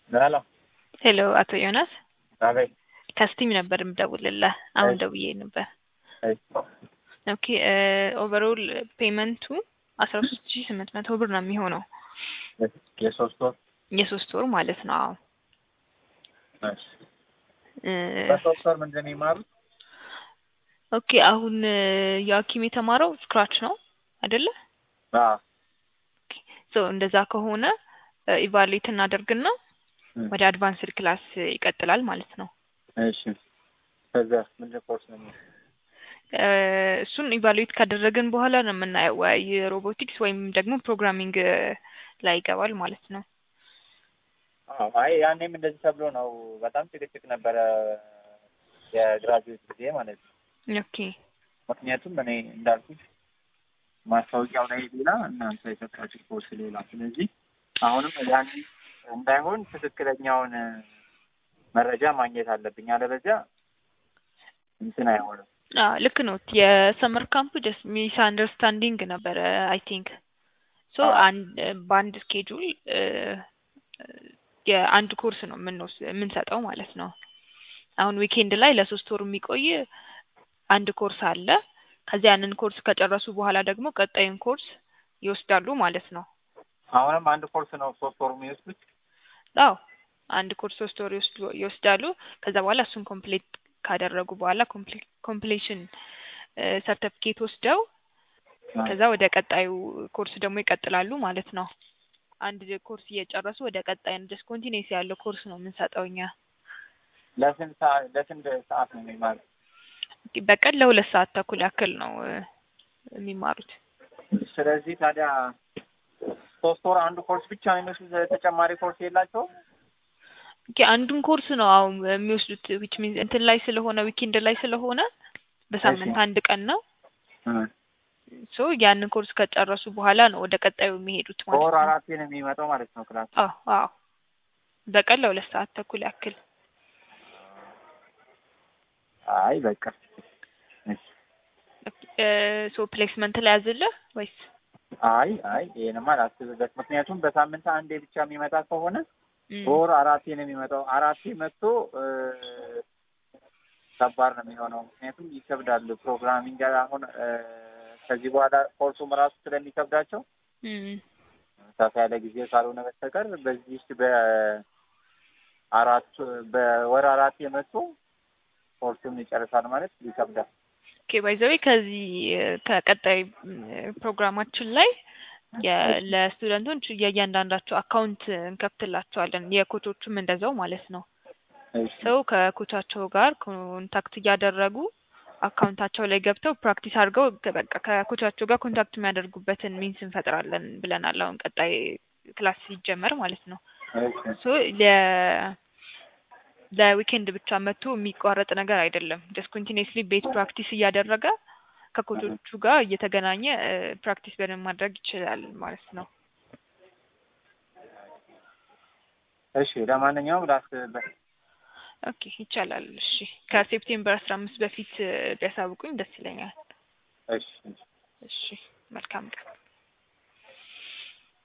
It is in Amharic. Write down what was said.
ሄሎ ሄሎ አቶ ዮናስ አቤት። ከስቲም ነበር የምደውልልህ። አሁን እሺ። ደውዬ ነበር። እሺ። ኦኬ ኦቨርኦል ፔመንቱ አስራ ሶስት ሺ ስምንት መቶ ብር ነው የሚሆነው የሶስት ወር የሶስት ወር ማለት ነው። አዎ እሺ። እ፣ በሶስት ወር ምንድን ነው የሚማሩት? ኦኬ አሁን የሀኪም የተማረው ስክራች ነው አይደለ? አዎ። ሶ እንደዛ ከሆነ ኢቫሉዌት እናደርግና እም፣ ወደ አድቫንስድ ክላስ ይቀጥላል ማለት ነው። እሺ። ከዛ ምንድን ኮርስ ነው የሚማሩት? እ፣ እሱን ኢቫሉዌት ካደረግን በኋላ ነው የምናየው ወይ ሮቦቲክስ ወይም ደግሞ ፕሮግራሚንግ ላይ ይገባል ማለት ነው። አዎ። አይ ያኔም እንደዚህ ተብሎ ነው። በጣም ጭቅጭቅ ነበረ የግራጁዌት ጊዜ ማለት ነው። ኦኬ ምክንያቱም እኔ እንዳልኩት ማስታወቂያው ላይ ሌላ እናንተ የሰጣችሁ ኮርስ ሌላ። ስለዚህ አሁንም ያን እንዳይሆን ትክክለኛውን መረጃ ማግኘት አለብኝ። አለበዚያ እንትን አይሆንም። አዎ ልክ ነው። የሰመር ካምፑ ጀስት ሚስ አንደርስታንዲንግ ነበረ አይ ቲንክ ሶ አዎ። አንድ በአንድ ስኬጁል የአንድ ኮርስ ነው የምንወስ የምንሰጠው ማለት ነው። አሁን ዊኬንድ ላይ ለሶስት ወር የሚቆይ አንድ ኮርስ አለ። ከዚያ ያንን ኮርስ ከጨረሱ በኋላ ደግሞ ቀጣዩን ኮርስ ይወስዳሉ ማለት ነው። አሁንም አንድ ኮርስ ነው ሶስት ወር የሚወስዱት። አዎ አንድ ኮርስ ሶስት ወር ይወስዱ- ይወስዳሉ። ከዛ በኋላ እሱን ኮምፕሌት ካደረጉ በኋላ ኮምፕሌሽን ሰርተፊኬት ወስደው ከዛ ወደ ቀጣዩ ኮርስ ደግሞ ይቀጥላሉ ማለት ነው። አንድ ኮርስ እየጨረሱ ወደ ቀጣይ ጀስት ኮንቲኒስ ያለው ኮርስ ነው የምንሰጠው እኛ። ለስንት ሰዓት ለስንት ሰዓት ነው የሚማሩት? በቀን ለሁለት ሰዓት ተኩል ያክል ነው እ፣ የሚማሩት። ስለዚህ ታዲያ ሶስት ወር አንዱ ኮርስ ብቻ ነው የሚወስዱት። ተጨማሪ ኮርስ የላቸውም? ኦኬ አንዱን ኮርስ ነው አሁን የሚወስዱት ዊች ሚንስ እንትን ላይ ስለሆነ ዊኬንድ ላይ ስለሆነ በሳምንት እሺ። አንድ ቀን ነው። ሶ ያንን ኮርስ ከጨረሱ በኋላ ነው ወደ ቀጣዩ የሚሄዱት ማለት በወር ነው። አራቴ ነው የሚመጣው ማለት ነው ክላስ። አዎ አዎ በቀን ለሁለት ሰዓት ተኩል ያክል አይ በቃ እሺ። ሶ ፕሌስመንት ላይ ያዝልህ ወይስ አይ አይ ይሄንማ አላስብበት። ምክንያቱም በሳምንት አንዴ ብቻ የሚመጣ ከሆነ ም፣ በወር አራቴ ነው የሚመጣው። አራቴ መጥቶ እ፣ ከባድ ነው የሚሆነው። ምክንያቱም ይከብዳሉ። ፕሮግራሚንግ አሁን እ፣ ከዚህ በኋላ ኮርሱም ራሱ ስለሚከብዳቸው ም፣ ሰፋ ያለ ጊዜ ካልሆነ በስተቀር በዚህ በአራት በወር አራት የመጡ ኮርሱን ይጨርሳል ማለት ይከብዳል። ኦኬ ባይ ዘ ዌይ ከዚህ እ፣ ከቀጣይ ም፣ ፕሮግራማችን ላይ የ- ለስቱደንቶች የእያንዳንዳቸው አካውንት እንከፍትላቸዋለን የኮቾቹም እንደዛው ማለት ነው። እሺ ሰው ከኮቻቸው ጋር ኮንታክት እያደረጉ አካውንታቸው ላይ ገብተው ፕራክቲስ አድርገው ከ- በቃ ከኮቻቸው ጋር ኮንታክት የሚያደርጉበትን ሚንስ እንፈጥራለን ብለናል። አሁን ቀጣይ ክላስ ሲጀመር ማለት ነው። እሺ ሶ ለ- ለዊኬንድ ብቻ መጥቶ የሚቋረጥ ነገር አይደለም። ጀስት ኮንቲኒስሊ ቤት ፕራክቲስ እያደረገ ከኮቾቹ ጋር እየተገናኘ ፕራክቲስ በደንብ ማድረግ ይችላል ማለት ነው። እሺ ለማንኛውም ላስብበት። ኦኬ ይቻላል። እሺ ከሴፕቴምበር አስራ አምስት በፊት እ፣ ቢያሳውቁኝ ደስ ይለኛል። እሺ እሺ። እሺ መልካም ቀን።